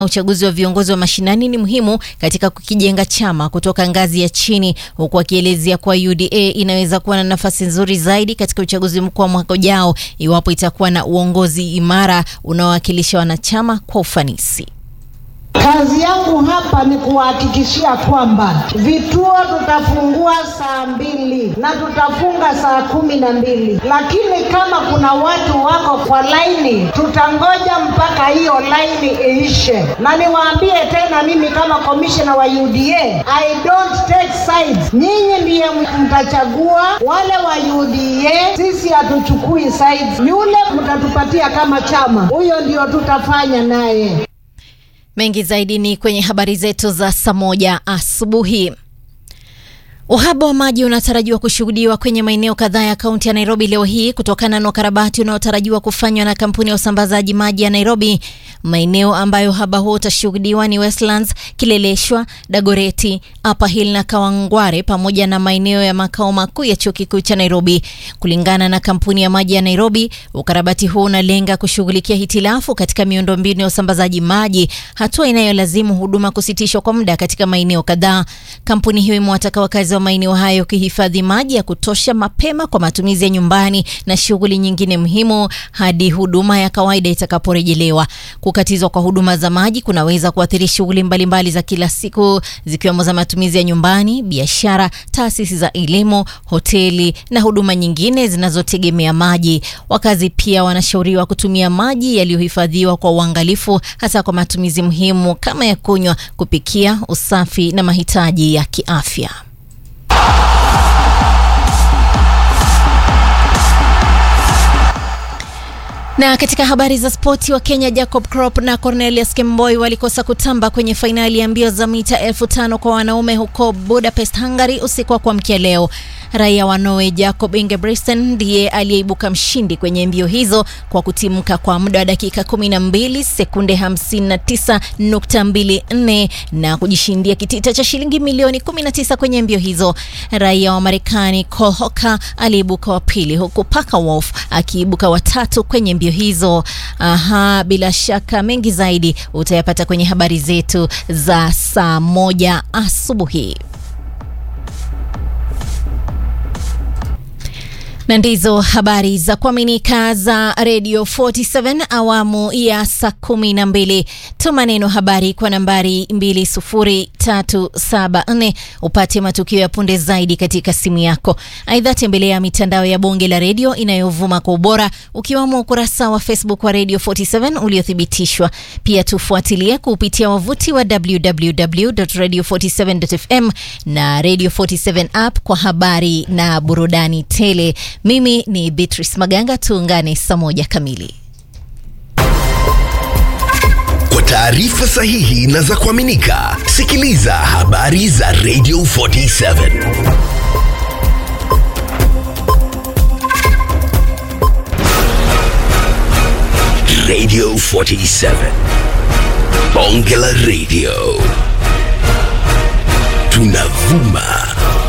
Uchaguzi wa viongozi wa mashinani ni muhimu katika kukijenga chama kutoka ngazi ya chini, huku akielezea kuwa UDA inaweza kuwa na nafasi nzuri zaidi katika uchaguzi mkuu wa mwaka ujao iwapo itakuwa na uongozi imara unaowakilisha wanachama kwa ufanisi. Kazi yangu hapa ni kuhakikishia kwamba vituo tutafungua saa mbili na tutafunga saa kumi na mbili, lakini kama kuna watu wako kwa laini, tutangoja mpaka hiyo laini iishe. Na niwaambie tena, mimi kama komishina wa UDA, I don't take sides. Nyinyi ndiye mtachagua wale wa UDA, sisi hatuchukui sides. Yule mtatupatia kama chama, huyo ndio tutafanya naye. Mengi zaidi ni kwenye habari zetu za saa moja asubuhi. Uhaba wa maji unatarajiwa kushuhudiwa kwenye maeneo kadhaa ya kaunti ya Nairobi leo hii kutokana na ukarabati unaotarajiwa kufanywa na kampuni ya usambazaji maji ya Nairobi. Maeneo ambayo uhaba huo utashuhudiwa ni Westlands, Kileleshwa, Dagoreti, Upper Hill na Kawangware pamoja na maeneo ya makao makuu ya chuo kikuu cha Nairobi. Kulingana na kampuni ya maji ya Nairobi, ukarabati huo unalenga kushughulikia hitilafu katika miundombinu ya usambazaji maji, hatua inayolazimu huduma kusitishwa kwa muda katika maeneo kadhaa. Kampuni hiyo imewataka wakazi wa maeneo hayo kuhifadhi maji ya kutosha mapema kwa matumizi ya nyumbani na shughuli nyingine muhimu hadi huduma ya kawaida itakaporejelewa. Kukatizwa kwa huduma za maji kunaweza kuathiri shughuli mbalimbali za kila siku zikiwemo za matumizi ya nyumbani, biashara, taasisi za elimu, hoteli na huduma nyingine zinazotegemea maji. Wakazi pia wanashauriwa kutumia maji yaliyohifadhiwa kwa uangalifu, hasa kwa matumizi muhimu kama ya kunywa, kupikia, usafi na mahitaji ya kiafya. Na katika habari za spoti, wa Kenya Jacob Krop na Cornelius Kemboi walikosa kutamba kwenye fainali ya mbio za mita elfu tano kwa wanaume huko Budapest, Hungary usiku wa kuamkia leo. Raia wa Norway Jacob Ingebrigtsen ndiye aliyeibuka mshindi kwenye mbio hizo kwa kutimka kwa muda wa dakika 12 sekunde 59.24 na kujishindia kitita cha shilingi milioni 19 kwenye mbio hizo. Raia wa Marekani Cole Hocker aliibuka wa pili huku Parker Wolf akiibuka watatu kwenye mbio hizo. Aha, bila shaka mengi zaidi utayapata kwenye habari zetu za saa moja asubuhi. na ndizo habari za kuaminika za Radio 47 awamu ya saa kumi na mbili. Tuma neno habari kwa nambari 20374 upate matukio ya punde zaidi katika simu yako. Aidha, tembelea mitandao ya bonge la redio inayovuma kwa ubora ukiwamo ukurasa wa Facebook wa Radio 47 uliothibitishwa. Pia tufuatilie kupitia wavuti wa www.radio47.fm na Radio 47 app kwa habari na burudani tele. Mimi ni Beatrice Maganga, tuungane saa moja kamili. Kwa taarifa sahihi na za kuaminika, sikiliza habari za Radio 47 Radio 47 Bonge la Radio, tunavuma